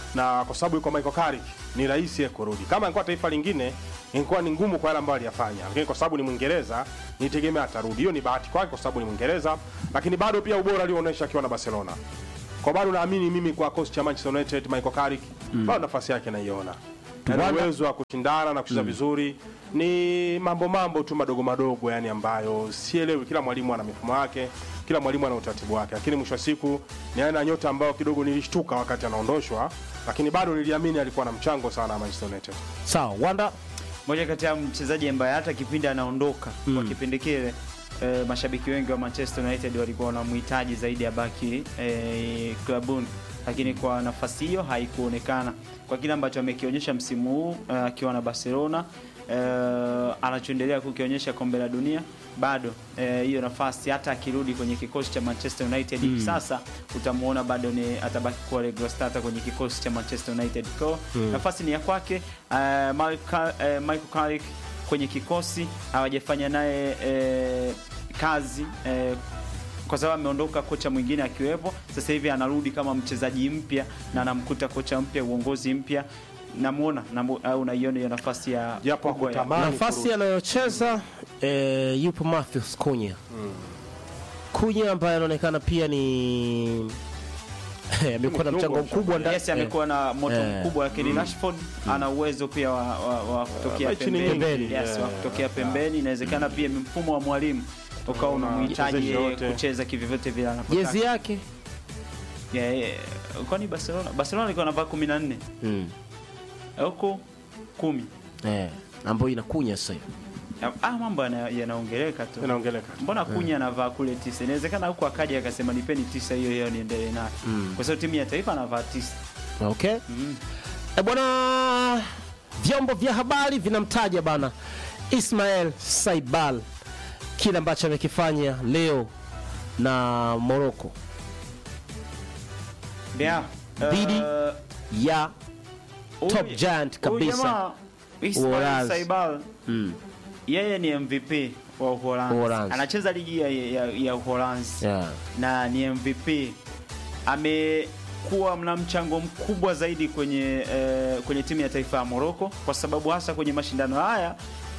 Speaker 3: na kwa sababu yuko Michael Carrick ni rahisi yeye kurudi. Kama ingekuwa taifa lingine ingekuwa ni ngumu kwa yale ambayo aliyafanya, lakini kwa sababu ni Mwingereza nitegemea atarudi. Hiyo ni bahati kwake kwa sababu ni Mwingereza, lakini bado pia ubora alioonyesha akiwa na Barcelona. Kwa bado naamini mimi kwa coach cha Manchester United Michael Carrick bado nafasi yake naiona. Ana
Speaker 2: Tuwanda-
Speaker 3: uwezo wa kushindana na kucheza vizuri. Ni mambo mambo tu madogo madogo yani ambayo sielewi. Kila mwalimu ana mifumo yake, kila mwalimu ana utaratibu wake, lakini mwisho wa siku ni aina ya nyota ambayo kidogo nilishtuka wakati anaondoshwa, lakini bado niliamini alikuwa na mchango sana na Manchester United.
Speaker 2: sawa wanda
Speaker 1: moja kati ya mchezaji ambaye hata kipindi anaondoka kwa kipindi kile e, mashabiki wengi wa Manchester United walikuwa wanamhitaji zaidi ya baki e, klabuni, lakini kwa nafasi hiyo haikuonekana kwa kile ambacho amekionyesha msimu huu eh, akiwa na Barcelona e, anachoendelea kukionyesha kombe la dunia bado eh, hiyo nafasi hata akirudi kwenye kikosi cha Manchester United hivi sasa utamuona bado ni atabaki kuwa regular starter kwenye kikosi cha Manchester United. Kwa nafasi ni ya kwake. Eh, Michael eh, Michael Carrick kwenye kikosi hawajafanya naye eh, kazi eh, kwa sababu ameondoka kocha mwingine akiwepo. Sasa hivi anarudi kama mchezaji mpya na anamkuta kocha mpya, uongozi mpya. Namuona namu, au unaiona hiyo nafasi ya
Speaker 3: Japo
Speaker 1: kubwa ya-
Speaker 3: hakutamani
Speaker 2: nafasi
Speaker 3: kurudi.
Speaker 2: anayocheza eh, yupo Matthews Kunya Kunya ambaye anaonekana pia ni amekuwa na mchango mkubwa ndani
Speaker 1: Yes, amekuwa na moto
Speaker 2: Eh.
Speaker 1: mkubwa lakini Rashford ana uwezo pia wa, wa, wa kutokea
Speaker 3: mechi ni
Speaker 1: pembeni.
Speaker 3: nyingi.
Speaker 1: Yes,
Speaker 3: Yeah.
Speaker 1: wa kutokea pembeni. Inawezekana pia mfumo wa mwalimu ukawa unamhitaji
Speaker 3: mchezaji
Speaker 1: yeye
Speaker 3: yote.
Speaker 1: kucheza kivyovyote vile anapotaka.
Speaker 2: jezi yake
Speaker 1: Yeah, yeah. Kwani Barcelona Barcelona alikuwa anavaa 14
Speaker 2: mm.
Speaker 1: huko 10.
Speaker 2: eh, ambayo inakunya sasa hivi
Speaker 1: Ah, mambo yana- yanaongeleka tu.
Speaker 3: Inaongeleka.
Speaker 1: Mbona Kunya anavaa kule tisa? Inawezekana huko akaja akasema nipeni tisa hiyo hiyo niendelee nayo. Kwa sababu timu ya taifa anavaa tisa.
Speaker 2: okay e bwana vyombo vya habari vinamtaja bana Ismael Saibal kile ambacho amekifanya leo na Morocco
Speaker 1: Yeah.
Speaker 2: Dhidi
Speaker 1: Uh,
Speaker 2: ya
Speaker 1: Huyu-
Speaker 2: top giant
Speaker 1: huyu
Speaker 2: kabisa.
Speaker 1: jamaa, Ismail
Speaker 2: Uholanzi.
Speaker 1: Saibal
Speaker 2: mm.
Speaker 1: yeye ni MVP wa Uholanzi.
Speaker 2: Uholanzi.
Speaker 1: Anacheza ligi ya, ya, ya Uholanzi
Speaker 2: yeah.
Speaker 1: na ni MVP. Amekuwa na mchango mkubwa zaidi kwenye eh, kwenye timu ya taifa ya Morocco kwa sababu hasa kwenye mashindano haya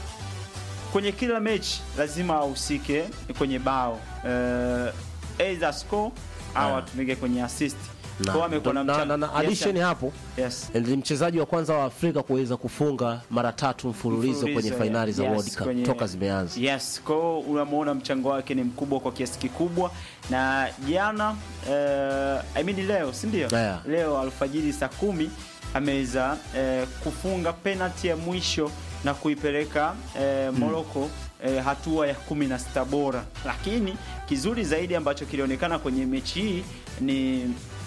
Speaker 1: kwenye kila mechi lazima ahusike kwenye bao eh, either score au
Speaker 2: Yeah.
Speaker 1: atumike kwenye assist.
Speaker 2: na,
Speaker 1: Kwa amekuwa na
Speaker 2: na,
Speaker 1: mchango-
Speaker 2: na, na
Speaker 1: Yes,
Speaker 2: addition hapo
Speaker 1: yes.
Speaker 2: ni mchezaji wa kwanza wa Afrika kuweza kufunga mara tatu mfululizo kwenye
Speaker 1: Mfululizo,
Speaker 2: fainali za
Speaker 1: yes,
Speaker 2: World Cup
Speaker 1: kwenye-
Speaker 2: toka zimeanza.
Speaker 1: Yes, kwa hiyo unamwona mchango wake ni mkubwa kwa kiasi kikubwa, na jana eh, I mean leo, si ndio?
Speaker 2: Yeah.
Speaker 1: Leo alfajiri saa kumi ameweza eh, kufunga penalty ya mwisho na kuipeleka eh, Morocco eh, hatua ya kumi na sita bora, lakini kizuri zaidi ambacho kilionekana kwenye mechi hii ni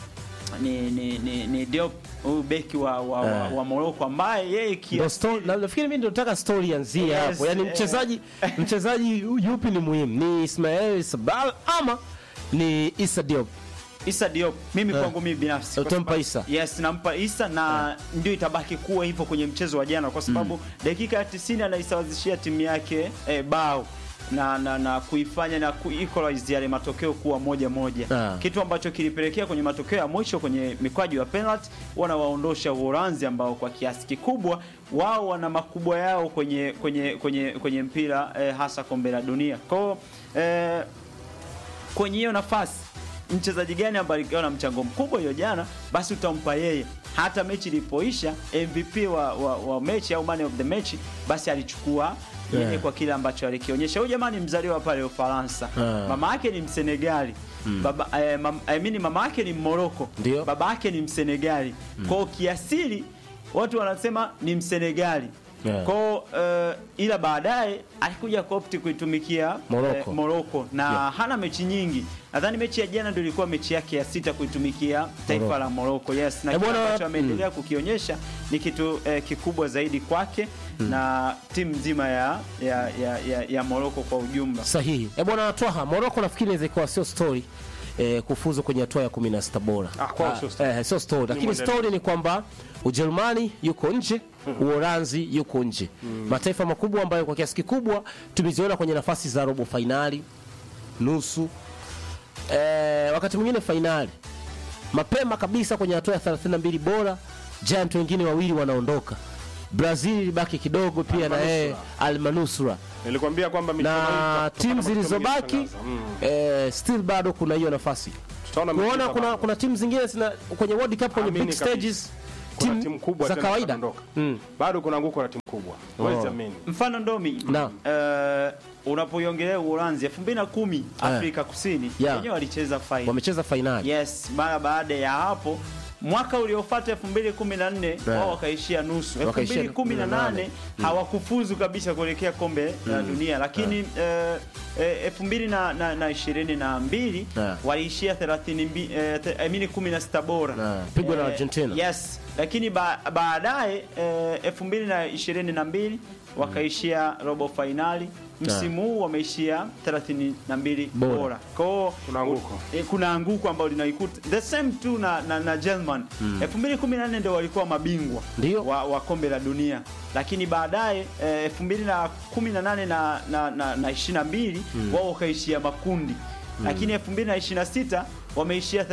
Speaker 1: ni ni, ni, ni Diop huyu beki wa, wa, wa,
Speaker 2: Eh.
Speaker 1: wa Morocco ambaye yeye
Speaker 2: Ndio
Speaker 1: kiasi
Speaker 2: story na nafikiri mimi ndio nataka story ianzie
Speaker 1: Yes,
Speaker 2: hapo. Yaani
Speaker 1: eh.
Speaker 2: mchezaji mchezaji yupi ni muhimu? Ni Ismail Sabal ama ni Issa Diop?
Speaker 1: Issa Diop mimi kwangu mimi binafsi kwa
Speaker 2: Utampa
Speaker 1: sababu-
Speaker 2: Issa?
Speaker 1: Yes, nampa Issa na ndio itabaki kuwa hivyo kwenye mchezo wa jana kwa sababu dakika ya 90 anaisawazishia timu yake eh, bao na, na, na kuifanya na kuequalize yale matokeo kuwa moja moja
Speaker 2: Ah.
Speaker 1: kitu ambacho kilipelekea kwenye matokeo ya mwisho kwenye mikwaju ya penalty wanawaondosha Uholanzi ambao kwa kiasi kikubwa wao wana makubwa yao kwenye kwenye kwenye kwenye mpira eh, hasa kombe la dunia kwao eh, kwenye hiyo nafasi mchezaji gani ambaye alikuwa na mchango mkubwa hiyo jana, basi utampa yeye. Hata mechi ilipoisha, MVP wa, wa, wa mechi au man of the match, basi alichukua yeye
Speaker 2: Yeah.
Speaker 1: kwa kile ambacho alikionyesha. Huyu jamani mzaliwa pale Ufaransa,
Speaker 2: Yeah.
Speaker 1: mama yake ni Msenegali baba eh, mam, I mean, mama yake ni Morocco,
Speaker 2: Ndio.
Speaker 1: baba yake ni Msenegali. Kwa hiyo kiasili watu wanasema ni Msenegali
Speaker 2: Yeah.
Speaker 1: kwao uh, ila baadaye alikuja kuopti kuitumikia
Speaker 2: Morocco.
Speaker 1: eh, Morocco na
Speaker 2: Yeah.
Speaker 1: hana mechi nyingi. Nadhani mechi ya jana ndio ilikuwa mechi yake ya sita kuitumikia taifa
Speaker 2: Morocco.
Speaker 1: la Morocco. Yes, na
Speaker 2: Eh,
Speaker 1: kile
Speaker 2: bwana,
Speaker 1: ambacho ameendelea kukionyesha ni kitu eh, kikubwa zaidi kwake na timu nzima ya ya, ya, ya, ya Morocco kwa ujumla.
Speaker 2: Sahihi. Eh, bwana Twaha, Morocco nafikiri inaweza ikawa sio story eh, kufuzu kwenye hatua ya 16 bora.
Speaker 3: Ah, kwao sio story.
Speaker 2: eh, sio story. Lakini
Speaker 3: mwendelezo.
Speaker 2: story ni kwamba Ujerumani yuko nje, Uholanzi yuko nje. Mataifa makubwa ambayo kwa kiasi kikubwa tumeziona kwenye nafasi za robo fainali, nusu eh, wakati mwingine fainali. Mapema kabisa kwenye hatua ya 32 bora giant wengine wawili wanaondoka brazil ilibaki kidogo pia na yeye
Speaker 3: Almanusra.
Speaker 2: almanusra
Speaker 3: nilikwambia kwamba michuano hii
Speaker 2: na
Speaker 3: tutakuwa
Speaker 2: timu
Speaker 3: na matokeo
Speaker 2: zilizobaki
Speaker 3: mengi sana. Mm.
Speaker 2: eh, still bado kuna hiyo nafasi
Speaker 3: Tutaona
Speaker 2: kuona
Speaker 3: michezo
Speaker 2: kuna,
Speaker 3: bado.
Speaker 2: kuna timu zingine zina, kwenye world cup kwenye
Speaker 3: Amini
Speaker 2: big
Speaker 3: kabisa.
Speaker 2: stages
Speaker 3: Kuna
Speaker 2: timu
Speaker 3: timu kubwa
Speaker 2: za
Speaker 3: tena
Speaker 2: kawaida
Speaker 3: zitaondoka.
Speaker 2: Mm.
Speaker 3: bado kuna anguko la timu kubwa Huwezi amini.
Speaker 1: mfano ndomi
Speaker 2: Naam.
Speaker 1: eh, unapoiongelea Uholanzi 2010 Afrika Kusini
Speaker 2: Yeah.
Speaker 1: wenyewe walicheza final.
Speaker 2: wamecheza fainali
Speaker 1: Yes, mara baada ya hapo mwaka uliofuata 2014 wao wakaishia nusu.
Speaker 2: Wakaishia
Speaker 1: 2018 hawakufuzu kabisa kuelekea kombe la dunia, lakini eh, eh, 2022
Speaker 2: Yeah.
Speaker 1: waliishia 32 eh, th- I mean 16 bora.
Speaker 2: Yeah. Pigwa na Argentina.
Speaker 1: Yes, lakini ba, baadaye eh, 2022 wakaishia robo fainali. Msimu huu wameishia 32
Speaker 2: Bora.
Speaker 1: bora. Kwa hiyo
Speaker 3: Kuna anguko.
Speaker 1: E, kuna anguko ambalo linaikuta the same tu na, na, na German 2014 ndio walikuwa mabingwa
Speaker 2: Ndio.
Speaker 1: wa, wa kombe la dunia, lakini baadaye eh, 2018 na, na, na, na 22 wao wakaishia makundi lakini 2026 wameishia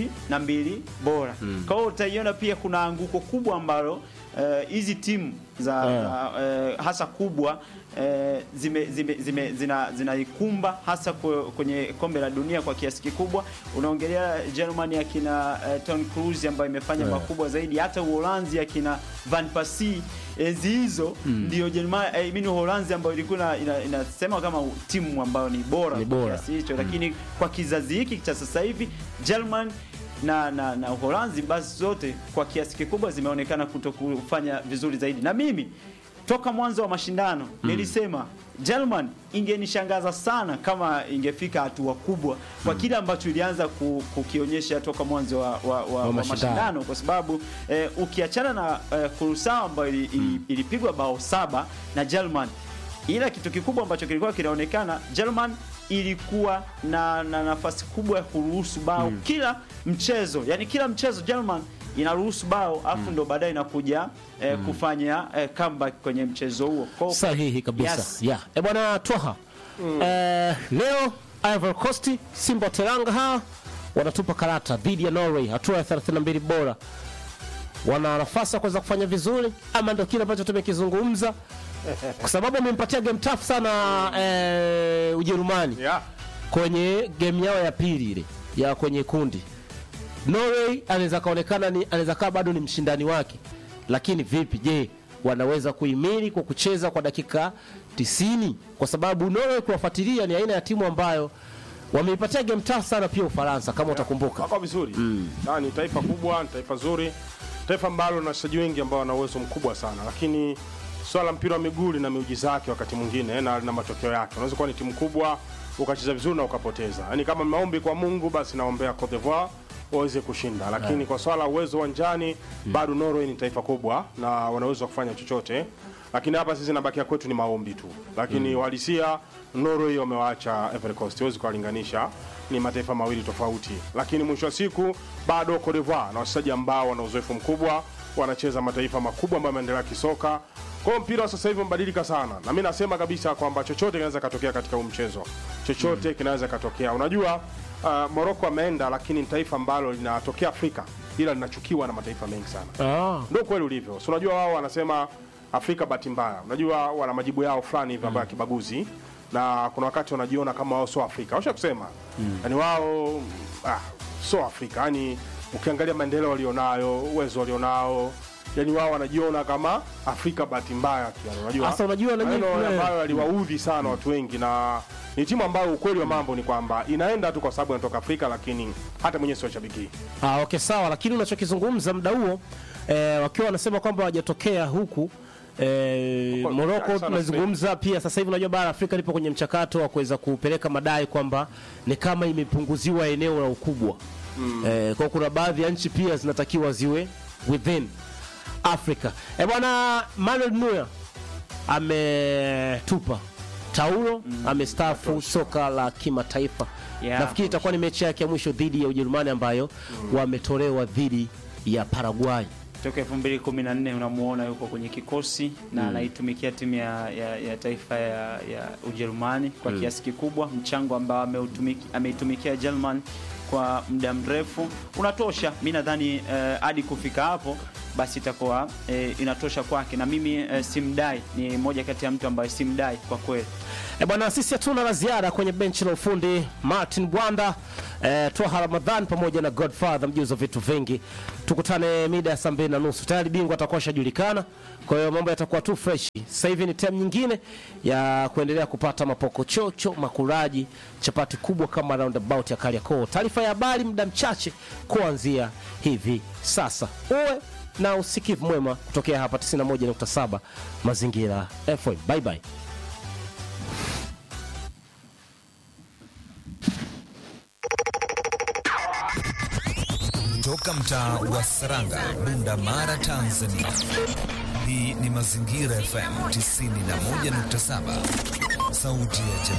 Speaker 1: 32 bora. Kwa hiyo utaiona pia kuna anguko kubwa ambalo eh, hizi timu za, za eh, hasa kubwa eh, zime, zime, zime, zina zinaikumba hasa kwe- kwenye kombe la dunia kwa kiasi kikubwa. Unaongelea Germany akina eh, Toni Kroos ambayo imefanya makubwa zaidi, hata Uholanzi akina Van Persie enzi hizo ndio Germany I mean Uholanzi ambayo ilikuwa ina- ina- inasema kama timu ambayo ni bora
Speaker 2: Ni
Speaker 1: kwa
Speaker 2: bora.
Speaker 1: kiasi hicho, lakini kwa kizazi hiki cha sasa hivi German na, na, na Uholanzi basi zote kwa kiasi kikubwa zimeonekana kutokufanya vizuri zaidi, na mimi toka mwanzo wa mashindano nilisema German ingenishangaza sana kama ingefika hatua kubwa kwa kile ambacho ilianza ku, kukionyesha toka mwanzo wa, wa, wa, wa
Speaker 2: mashindano.
Speaker 1: mashindano kwa sababu eh, ukiachana na eh, Kurusao ambayo ili, ili, ilipigwa bao saba na German, ila kitu kikubwa ambacho kilikuwa kinaonekana German ilikuwa na, na nafasi kubwa ya kuruhusu bao kila mchezo, yani kila mchezo German inaruhusu bao afu ndo baadaye inakuja eh, kufanya eh, comeback kwenye mchezo huo. Kwa hiyo-
Speaker 2: sahihi kabisa
Speaker 1: Yes.
Speaker 2: yeah. e bwana twaha eh, leo Ivory Coast Simba wa Teranga hawa wanatupa karata dhidi ya Norway hatua ya 32 bora wana nafasi ya kuweza kufanya vizuri ama ndio kile ambacho tumekizungumza kwa sababu amempatia game tough sana eh, Ujerumani
Speaker 3: Yeah.
Speaker 2: kwenye game yao ya pili ile ya kwenye kundi Norway anaweza kaonekana ni anaweza kaa bado ni mshindani wake, lakini vipi, je, wanaweza kuhimili kwa kucheza kwa dakika 90? Kwa sababu Norway kuwafuatilia ni aina ya timu ambayo wameipatia game tough sana pia Ufaransa kama utakumbuka.
Speaker 3: wako vizuri Na ni taifa kubwa, ni taifa zuri, taifa ambalo lina wachezaji wengi ambao wana uwezo mkubwa sana, lakini swala la mpira wa miguu lina miujiza yake wakati mwingine na lina matokeo yake. Unaweza kuwa ni timu kubwa ukacheza vizuri na ukapoteza. Yaani kama maombi kwa Mungu, basi naombea Cote d'Ivoire waweze kushinda, lakini kwa swala la uwezo uwanjani bado Norway ni taifa kubwa na wana uwezo wa kufanya chochote, lakini hapa sisi nabakia kwetu ni maombi tu, lakini uhalisia Norway wamewaacha Ivory Coast, huwezi kuwalinganisha ni mataifa mawili tofauti, lakini mwisho wa siku bado Cote d'Ivoire na wachezaji ambao wana uzoefu mkubwa, wanacheza mataifa makubwa ambayo yameendelea kisoka. Kwa hiyo mpira wa sasa hivi umebadilika sana, na mimi nasema kabisa kwamba chochote kinaweza katokea katika huu mchezo, chochote kinaweza katokea. Unajua uh, Morocco ameenda, lakini ni taifa ambalo linatokea Afrika ila linachukiwa na mataifa mengi sana
Speaker 2: Ah,
Speaker 3: ndio kweli ulivyo. Si unajua wao wanasema Afrika bahati mbaya, unajua wana majibu yao fulani hivi ambayo ya kibaguzi, na kuna wakati wanajiona kama wao sio Afrika. Washa kusema yani wao ah, sio Afrika, yani ukiangalia maendeleo walionayo, uwezo walionao yani wao wanajiona kama Afrika bahati mbaya tu, yani unajua
Speaker 2: Sasa unajua na
Speaker 3: maneno
Speaker 2: nyinyi-
Speaker 3: ambayo yaliwaudhi sana watu wengi, na ni timu ambayo ukweli wa mambo ni kwamba inaenda tu kwa sababu inatoka Afrika, lakini hata mwenyewe sio shabiki.
Speaker 2: ah, okay sawa, lakini unachokizungumza muda huo eh, wakiwa wanasema kwamba hawajatokea huku eh,
Speaker 3: Huko
Speaker 2: Morocco
Speaker 3: sana
Speaker 2: tunazungumza pia sasa hivi. Unajua bara la Afrika lipo kwenye mchakato wa kuweza kupeleka madai kwamba ni kama imepunguziwa eneo la ukubwa eh, kwa kuna baadhi ya nchi pia zinatakiwa ziwe within Africa. Eh, bwana Manuel Neuer ametupa taulo amestaafu soka la kimataifa.
Speaker 1: Yeah.
Speaker 2: Nafikiri itakuwa ni mechi yake ya mwisho dhidi ya Ujerumani ambayo wametolewa dhidi ya Paraguay.
Speaker 1: toka 2014 unamuona yuko kwenye kikosi na anaitumikia timu ya, ya, ya taifa ya, ya Ujerumani kwa kiasi kikubwa, mchango ambao ameutumiki- ameitumikia German kwa muda mrefu unatosha. Mi nadhani eh, hadi kufika hapo basi itakuwa eh, inatosha kwake, na mimi eh, simdai, ni moja kati ya mtu ambaye simdai kwa kweli.
Speaker 2: E bwana, sisi hatuna la ziada kwenye benchi la ufundi. Martin Bwanda, e, Twaha Ramadhan pamoja na Godfather mjuzi wa vitu vingi. Tukutane mida ya saa mbili na nusu. Tayari bingwa atakuwa ashajulikana, kwa hiyo mambo yatakuwa tu fresh. Sasa hivi ni time nyingine ya kuendelea kupata mapokochocho, makuraji, chapati kubwa kama roundabout ya Kariakoo. Taarifa ya habari muda mchache kuanzia hivi sasa. Uwe na usikivu mwema kutokea hapa 91.7 Mazingira FM. Bye bye.
Speaker 4: Toka mtaa wa Saranga, Bunda Mara, Tanzania. Hii ni Mazingira FM 91.7, sauti ya jamii.